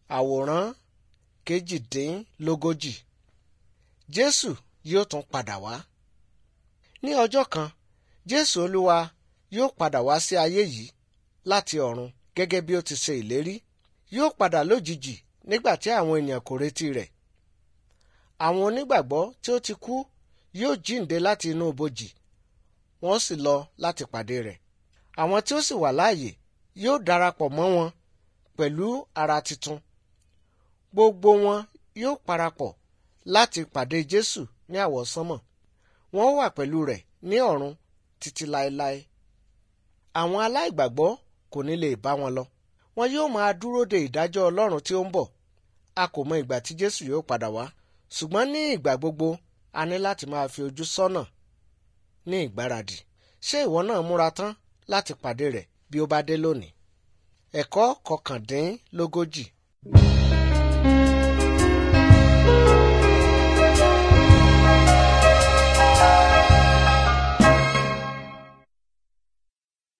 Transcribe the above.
Àwòrán kejìdínlógójì. Jésù yóò tún padà wá. Ní ọjọ́ kan, Jésù Olúwa yóò padà wá sí ayé yìí láti ọ̀run gẹ́gẹ́ bí ó ti ṣe ìlérí. Yóò padà lójijì nígbà tí àwọn ènìyàn kò retí rẹ̀. Àwọn onígbàgbọ́ tí ó ti kú yóò jíǹde láti inú ibojì, wọ́n sì lọ láti pàdé rẹ̀. Àwọn tí ó sì wà láàyè yóò darapọ̀ mọ́ wọn pẹ̀lú ara titun. Gbogbo wọn yóò parapọ̀ láti pàdé Jésù ní àwọsánmọ̀. Wọn ó wà pẹ̀lú rẹ̀ ní ọ̀run títí láéláé. Àwọn aláìgbàgbọ́ kò ní lè bá wọn lọ. Wọn yóò máa dúró de ìdájọ́ Ọlọ́run tí ó ń bọ̀. A kò mọ ìgbà tí Jésù yóò padà wá. Ṣùgbọ́n ní ìgbà gbogbo a ní láti máa fi ojú sọ́nà ní ìgbáradì. Ṣé ìwọ náà múra tán láti pàdé rẹ̀ bí ó bá dé lónìí? Ẹ̀kọ́ kọkàndínlógójì.